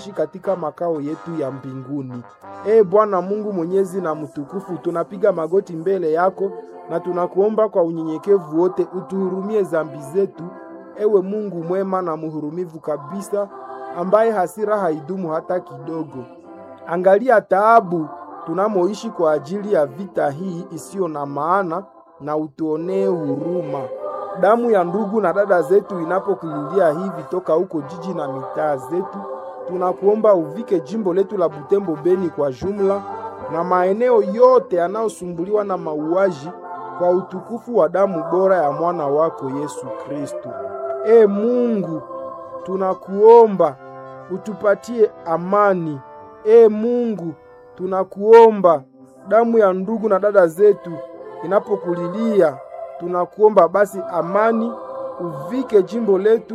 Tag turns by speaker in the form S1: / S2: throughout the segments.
S1: katika makao yetu ya mbinguni. Ee Bwana Mungu mwenyezi na mtukufu, tunapiga magoti mbele yako na tunakuomba kwa unyenyekevu wote utuhurumie zambi zetu, ewe Mungu mwema na mhurumivu kabisa, ambaye hasira haidumu hata kidogo. Angalia taabu tunamoishi kwa ajili ya vita hii isiyo na maana, na utuonee huruma. Damu ya ndugu na dada zetu inapokulilia hivi toka huko jiji na mitaa zetu, tunakuomba uvike jimbo letu la Butembo Beni kwa jumla na maeneo yote yanayosumbuliwa na mauaji kwa utukufu wa damu bora ya mwana wako Yesu Kristo. E Mungu, tunakuomba utupatie amani. E Mungu, tunakuomba damu ya ndugu na dada zetu inapokulilia, tunakuomba basi amani uvike jimbo letu,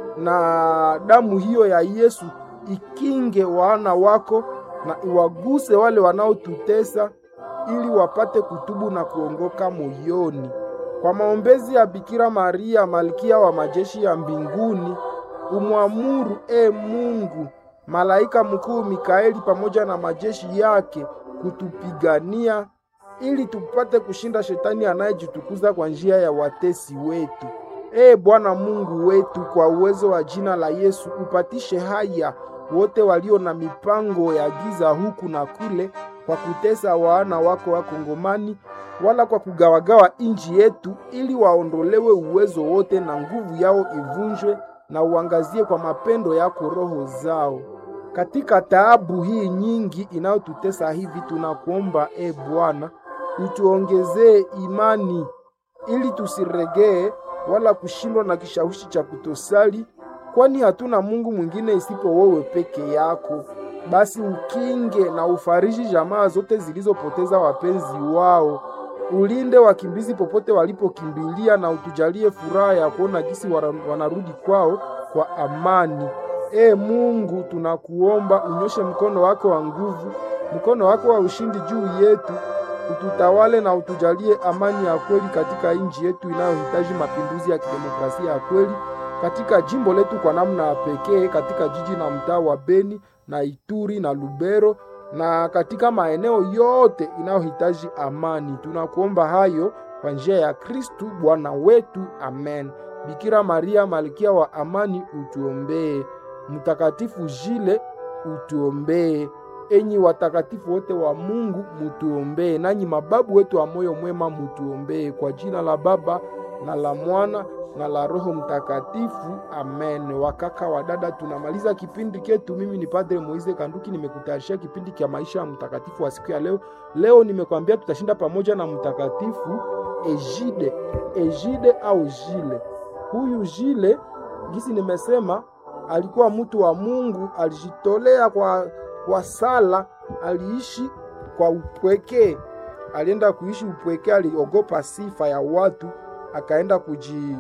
S1: na damu hiyo ya Yesu ikinge wana wako na iwaguse wale wanaotutesa ili wapate kutubu na kuongoka moyoni. Kwa maombezi ya Bikira Maria, malkia wa majeshi ya mbinguni, umwamuru e Mungu malaika mkuu Mikaeli pamoja na majeshi yake kutupigania ili tupate kushinda shetani anayejitukuza kwa njia ya watesi wetu. Ee Bwana Mungu wetu, kwa uwezo wa jina la Yesu upatishe haya wote walio na mipango ya giza huku na kule, kwa kutesa wana wako Wakongomani, wala kwa kugawagawa inji yetu, ili waondolewe uwezo wote na nguvu yao ivunjwe, na uangazie kwa mapendo yako roho zao. Katika taabu hii nyingi inayotutesa hivi, tunakuomba e Bwana, utuongezee imani ili tusiregee wala kushindwa na kishawishi cha kutosali, kwani hatuna Mungu mwingine isipo wewe peke yako. Basi ukinge na ufariji jamaa zote zilizopoteza wapenzi wao, ulinde wakimbizi popote walipokimbilia, na utujalie furaha ya kuona gisi wanarudi kwao kwa amani. E Mungu, tunakuomba unyoshe mkono wako wa nguvu, mkono wako wa ushindi juu yetu, ututawale na utujalie amani ya kweli katika nchi yetu inayohitaji mapinduzi ya kidemokrasia ya kweli katika jimbo letu kwa namna ya pekee, katika jiji na mtaa wa Beni na Ituri na Lubero na katika maeneo yote inayohitaji amani. Tunakuomba hayo kwa njia ya Kristu Bwana wetu, amen. Bikira Maria malkia wa amani, utuombee. Mtakatifu Jile, utuombee. Enyi watakatifu wote wa Mungu, mutuombee. Nanyi mababu wetu wa moyo mwema, mutuombee. Kwa jina la Baba na la Mwana na la Roho Mtakatifu, amen. Wakaka wa dada, tunamaliza kipindi ketu. Mimi ni Padre Moize Kanduki, nimekutayarishia kipindi cha maisha ya mtakatifu wa siku ya leo. Leo nimekwambia tutashinda pamoja na mtakatifu Ejide, Ejide au Jile. Huyu Jile, gisi nimesema, alikuwa mtu wa Mungu, alijitolea kwa, kwa sala, aliishi kwa upweke, alienda kuishi upweke, aliogopa sifa ya watu, akaenda kuji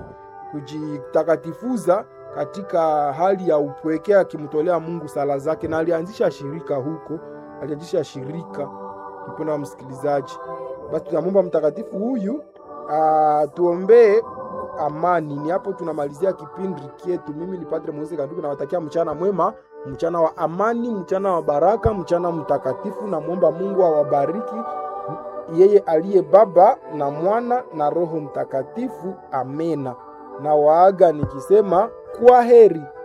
S1: kujitakatifuza katika hali ya upweke, akimtolea Mungu sala zake, na alianzisha shirika huko, alianzisha shirika. Mpendwa wa msikilizaji, basi tunamwomba mtakatifu huyu atuombee amani. Ni hapo tunamalizia kipindi chetu. Mimi ni Padre Moise Kanduku, nawatakia mchana mwema, mchana wa amani, mchana wa baraka, mchana mtakatifu. Namwomba Mungu awabariki yeye aliye Baba na Mwana na Roho Mtakatifu. Amena. Na waaga nikisema kwa heri.